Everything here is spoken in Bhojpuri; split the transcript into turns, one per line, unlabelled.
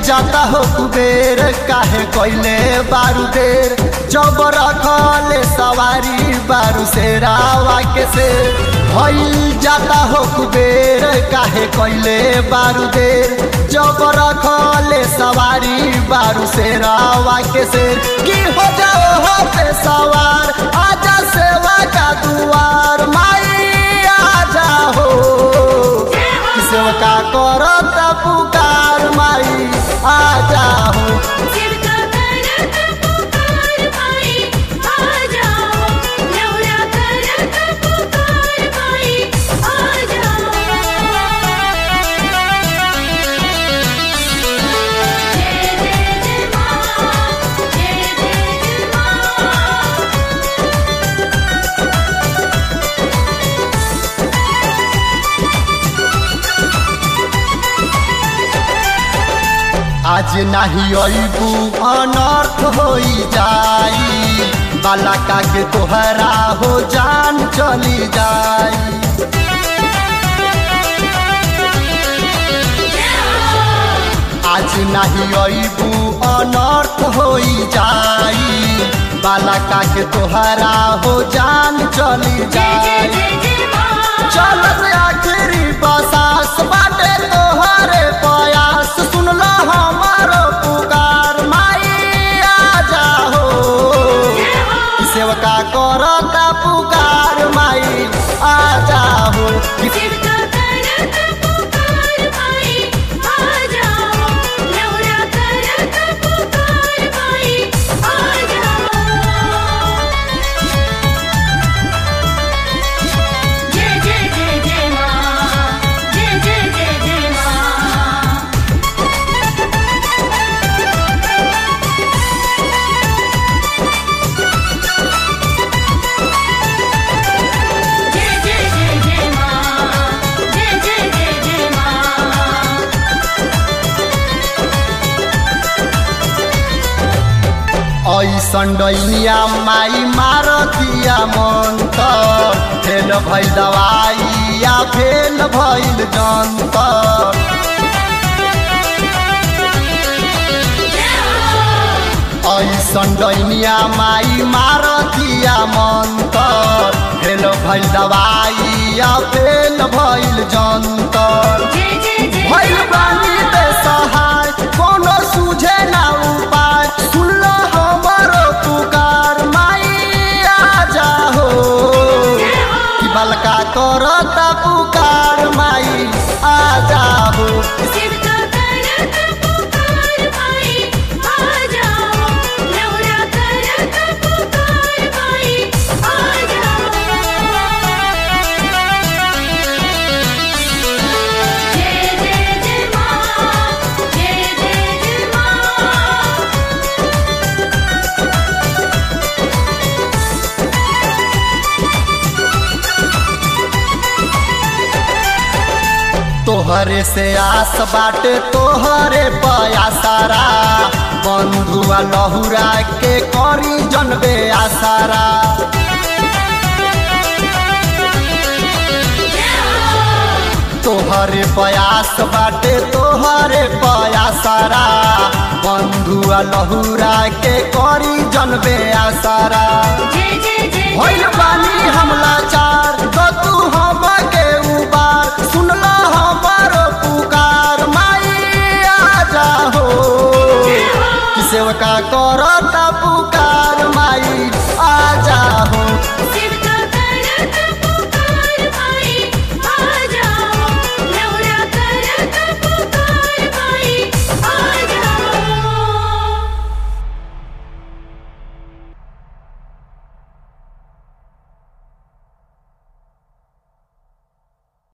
जाता हो कुबेर काहे कोइले बारू देर जब रखले सवारी बारू से रावा के से भइल जाता हो कुबेर काहे कोइले बारू देर जब रखले सवारी बारू से रावा के से की हो जाओ हो पे सवार आजा सेवा का दुआर माई आजा हो सेवका करत पुकार माई आजा हो
सिरका करत पुकार माई आ जाओ लौरा करत पुकार माई आ जाओ जय जय जय मां जय जय जय मां
आज नाही अबू अनर्थ होई जाई बालका के तोहरा हो जान चली जाई आज नाही अबू अनर्थ होई जाई बालका के तोहरा हो जान चली
जय जय
जाई
जय जय मां
चलत आखिरी बसास बाटे तोहरे प्रयास सुनलो हमारो पुकार माई आजा हो सेवका करता पुकार माई आजा हो
सिरका करत पुकार माई आ जाओ लौरा करत पुकार माई आ जाओ जय जय जय जय मां जय जय जय जय मां जय जय जय जय मां जय जय जय जय मां
ऐसन डैनिया माई मारतिया मंतर फेल भइल दवाई या फेल भइल जंतर ऐसन डैनिया माई मारतिया मंतर फेल भइल दवाई या फेल भइल जंतर
जय जय जय
भइल बानी ते सहाय कोनो सुझे ना उपाय सुनलो हमरो पुकार माई आजा हो कि बलका करता पुकार माई आजा हो
सिरका करत पुकार माई आ जाओ लौरा करत पुकार माई आ जाओ जय जय जय मां जय जय जय मां
तोहरे से आस बाटे तोहरे पयासारा बंधुआ लहुरा के करी जनबे आसारा तोहरे प्रयास बाटे तोहरे पयासारा बंधुआ लहुरा के करी जनबे आसारा
जय जय जय
भइल बानी हमला चार तो तू हम के उबार सुनला हमारो पुकार माई आजा हो कि सेवका करता